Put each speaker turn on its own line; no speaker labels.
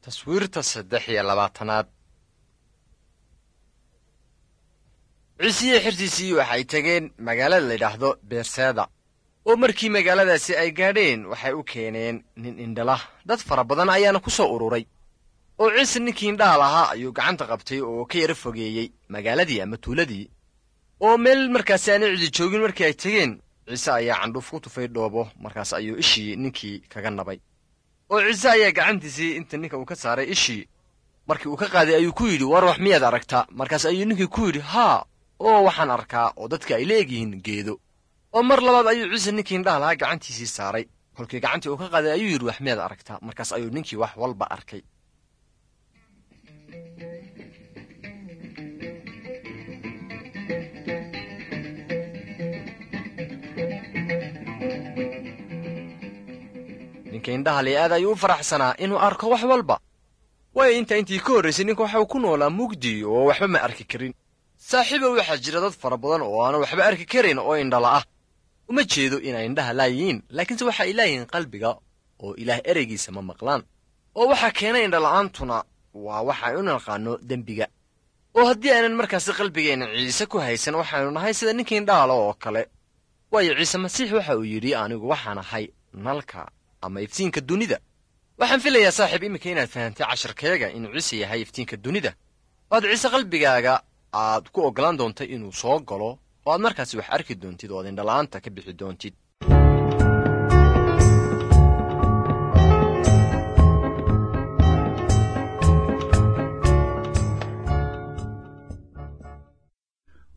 taswiirta saddex iyo labaatanaad ciisiye xirtiisii waxay tegeen magaalada layidhaahdo beerseeda oo markii magaaladaasi ay gaadheen waxay u keeneen nin indhala dad fara badan ayaana ku soo ururay oo ciise ninkii indhaha lahaa ayuu gacanta qabtay oo ka yaro fogeeyey magaaladii ama tuuladii oo meel markaasi aanay cidi joogin markii ay tegeen ciise ayaa candhuuf ku tufay dhoobo markaas ayuu ishii ninkii kaga nabay oo ciise ayaa gacantiisii inta ninka uu ka saaray ishii markii uu ka qaaday ayuu ku yidhi war wax miyaad aragtaa markaas ayuu ninkii ku yidhi haa oo waxaan arkaa oo dadka ay la egyihiin geedo oo mar labaad ayuu ciise ninkii indhaha lahaa gacantiisii saaray kolkii gacantii uu ka qaaday ayuu yidhi wax miyaad aragtaa markaas ayuu ninkii wax walba arkay ninka indhaha li aad ayuu u faraxsanaa inuu arko wax walba waayo intaa intii ka horraysay ninka waxa uu ku noolaa mugdi oo waxba ma arki karin saaxiibow waxaa jira dad fara badan oo aanan waxba arki karin oo indhala ah uma jeedo inay indhaha laayihiin laakiinse waxa ay laayihiin qalbiga oo ilaah ereygiisa ma maqlaan oo waxaa keenay indhala'aantuna waa waxa ay u naqaano dembiga oo haddii aanan markaasi qalbigeenna ciise ku haysan waxaanu nahay sida ninkii indhahala oo kale waayo ciise masiix waxa uu yidhi anigu waxaan ahay nalka ama iftiinka dunida waxaan filayaa saaxiib iminka inaad fahantay casharkeega inuu ciise yahay iftiinka dunida oo aad ciise qalbigaaga aad ku oggolaan doontay inuu soo galo oo aad markaasi wax arki doontid oo aad indhala'aanta ka bixi doontid